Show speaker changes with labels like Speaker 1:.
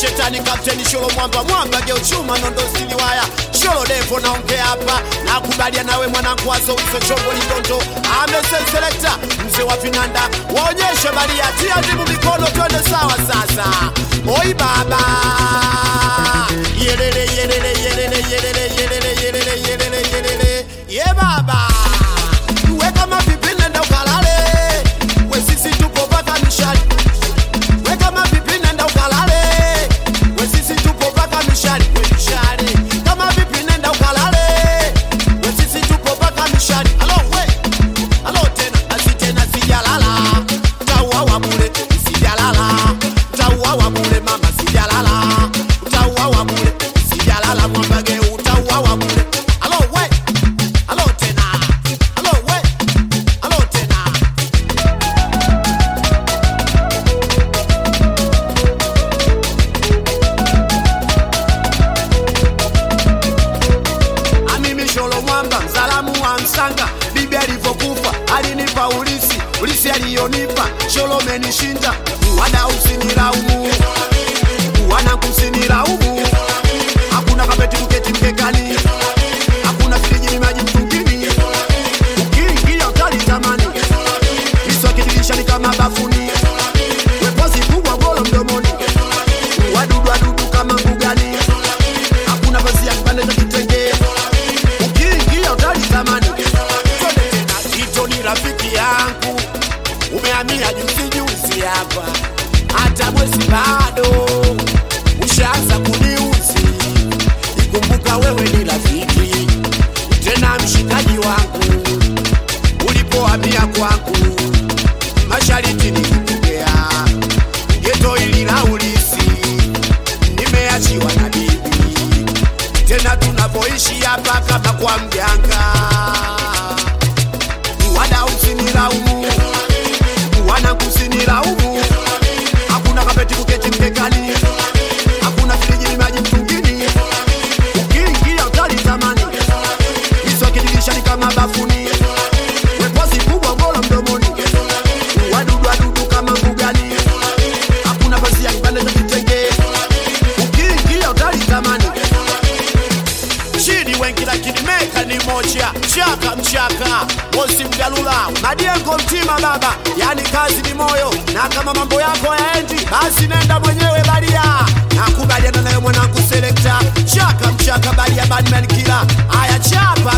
Speaker 1: shetani kapteni sholo mwamba mwamba geuchuma nondo siliwaya sholo devo naongea hapa nakubalia nawe mwanangu wazowiso chombo lindondo amesenselekta mzee wa vinanda waonyeshe balia tia ndimu mikono twende sawa sasa oi baba yelele yelele yelele yelele yelele yelele yelele yelele ye baba we kama vipi nenda ukalale we sisi tupo paka mishali we kama vipi nenda ukalale we sisi tupo paka mishali we mishali kama vipi nenda ukalale we sisi tupo paka mishali alo we alo tena asi tena sijalala utauawa bure sijalala utauawa bure mama sijalala utauawa bure sijalala mwambage utauawa bure alo we alo tena alo we alo tena Amimi Sholo Mwamba, mzalamu wa Msanga, bibi alivyokufa alinipa ulisi, ulisi aliyonipa Sholo menishinda, wada usinilaumu, wana kusinilaumu, hakuna kapeti kuketi mkekani, hakuna friji maji mtungini, ukiingia utalitamani, miswaki dirishani kama bafuni, wepozi kubwa golo mdomoni, wadudu wadudu kama mbugani, hakuna pazia kipande cha kitenge ukiingia utalitamani. Twende tena, Tito ni rafiki yangu, umehamia juzi juzi hapa, hata mwezi bado ushaanza kuniuzi. Ikumbuka wewe ni rafiki tena mshikaji wangu, ulipohamia kwangu mashariti nilikupokea geto ili la ulisi, nimeachiwa na bibi tena tunapoishi hapa kama kwa mganga. Wada usinilaumu, wana kusinilaumu, hakuna kapeti kuketi mkekani, hakuna friji maji mtungini, ukiingia utalitamani, miswaki dirishani kama bafuni, wepozi kubwa golo mdomoni, wadudu wadudu kama mbugani, hakuna pazia kipande cha kitenge, ukiingia utalitamani chini wengi lakini meka ni moja chaka mchaka mosi mgalula madiengo mtima baba yani kazi ni moyo na kama mambo yako yaendi basi nenda mwenyewe baria nakubaliana nayo mwanangu selekta chaka mchaka baria badman kila aya chapa